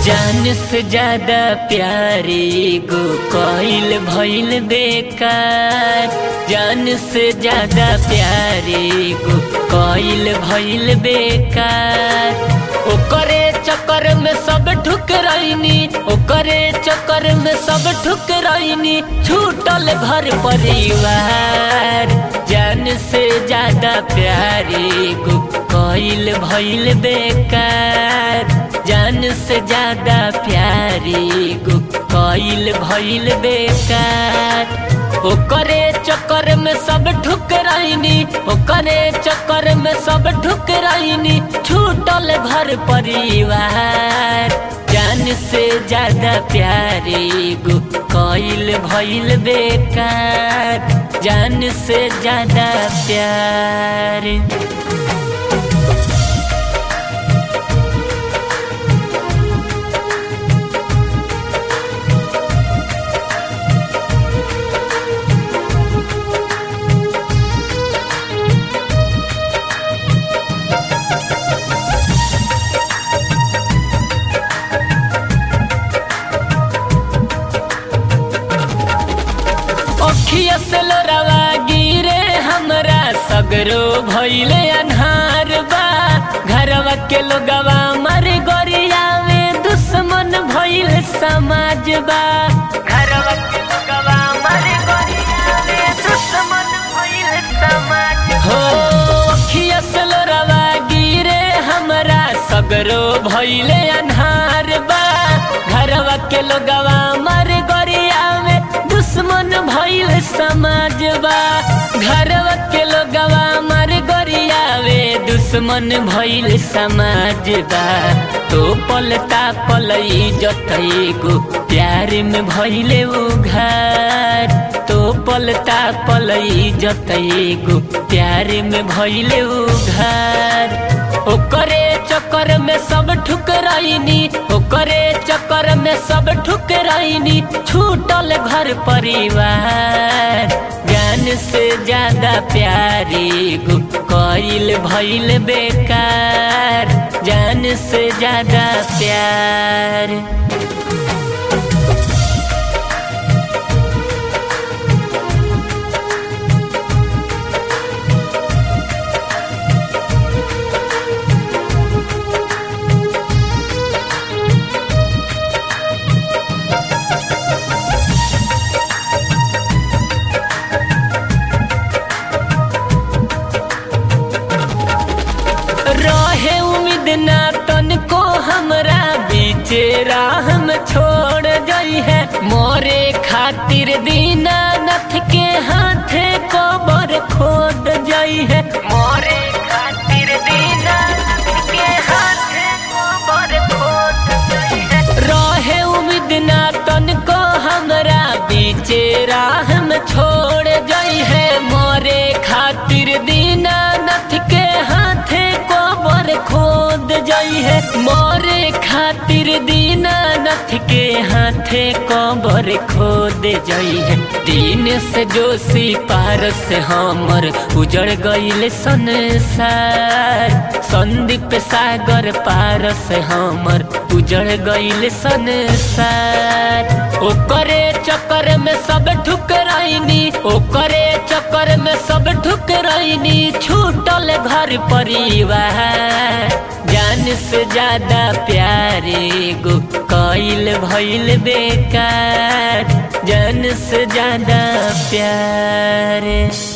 जान से ज्यादा प्यारे गो कोइल भइल बेकार जान से ज्यादा प्यारे गो कोइल भइल बेकार ओकरे चक्कर में सब ठुकराइनी ओकरे चक्कर में सब ठुकराइनी छूटल घर परिवार जान से ज्यादा प्यारे गो कोइल भइल बेकार जान से ज्यादा प्यारी गो कोइल भइल बेकार ओकरे चक्कर में सब ठुकराइनी ओकरे चक्कर में सब ठुकराइनी छूटल घर परिवार जान से ज्यादा प्यारी गो कोइल भइल बेकार जान से ज्यादा प्यार अखिया से लोरावा गिरे हमरा सगरो भइले अन्हार बा घरवा के लोगवा मर गोरिया में दुश्मन भइल समाज बा घरवा के लोगवा मर गोरिया में दुश्मन भइल समाज हो अखिया से लोरावा गिरे हमरा सगरो भइले अन्हार बा घरवा के लोगवा मर गोरिया में दुश्मन भइल समाज बा घरवा के लोगवा मर गोरियावे दुश्मन भइल समाज बा तो पलता पलई जतई गो प्यार में भइले उ घर तो पलता पलई जतई गो प्यार में भइले उ घर ओकरे चक्कर में सब ठुकराइनी ओकरे चक्कर में सब ठुकराइनी छूटल घर परिवार ज्ञान से ज्यादा प्यारी गो कोइल भइल बेकार जान से ज्यादा प्यार रहे उम्मीद ना तनको हमरा बीचे राह में छोड़ गई है मोरे खातिर दीना नथ के हाथे कबर खोद गई है मोरे खातिर दीना नथ के हाथे कबर खोद गई है रहे उम्मीद ना तनको हमरा बीचे राह में छोड़ गई है मोरे खातिर दीना नथ के हाथे कबर खोद जाई है मोरे खातिर दीना नथ के हाथे कबर खोद जाई है दिन से जोशी पार से हमर उजड़ गईल संसार संदीप सागर पार से हमर उजड़ गईल संसार ओकरे चक्कर में सब ठुकराइनी ओकरे चक्कर में सब ठुकराइनी छूटल घर परिवार जान से ज्यादा प्यारे गो कोइल भइल बेकार जान से ज्यादा प्यारे